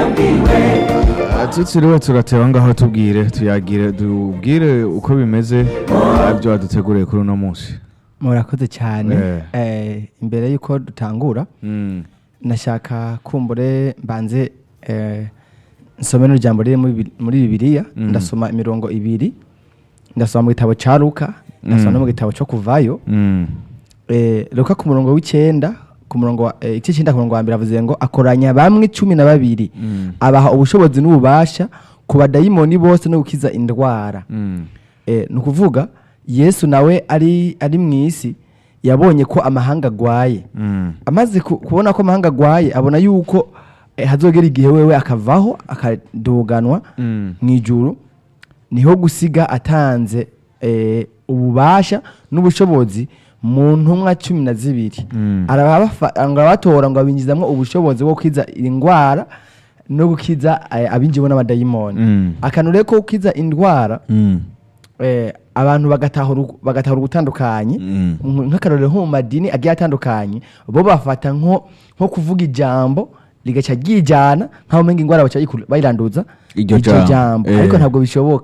tutiriwe turateba ngaho tubwire tuyagire tubwire uko bimeze ibyo waduteguriye kuri uno munsi murakoze cyane Eh. Eh, imbere y'uko dutangura Mm. nashaka kumbure mbanze eh, nsome n'urujambo riri muri Bi- muri bibiliya Mm. ndasoma imirongo ibiri ndasoma mu gitabo cya luka ndasoma Mm. no mu gitabo cyo kuvayo Mm. eh, luka ku murongo w'icyenda ku murongo wa eh, icyenda ku murongo wa mbere avuze ngo akoranya bamwe cumi na babiri Mm. abaha ubushobozi n'ububasha ku badayimoni bose no gukiza indwara Mm. Eh, ni ukuvuga yesu nawe ari ari mu isi yabonye ko amahanga agwaye Mm. amaze ku- kubona ko amahanga agwaye abona yuko eh, hazogera igihe wewe akavaho akaduganwa Mm. mu ijuru niho gusiga atanze eh, ububasha n'ubushobozi mu ntumwa cumi na zibiri Mm. arabafa- arabatora ngo abinjizamo ubushobozi bwo gukiza indwara no gukiza eh, abinjiwe n'abadayimoni Mm. akantu rero ko gukiza indwara Mm. eh, abantu bagatahura ugu- bagatahura ugutandukanye Mm. nk- nk'akarorero nko mu madini agiye atandukanye bo bafata nko nko kuvuga ijambo rigaca ryijana nk'aho umenga indwara baca bayiku- bayiranduza Iryo iryo jambo, jambo eh. ariko ntabwo bishoboka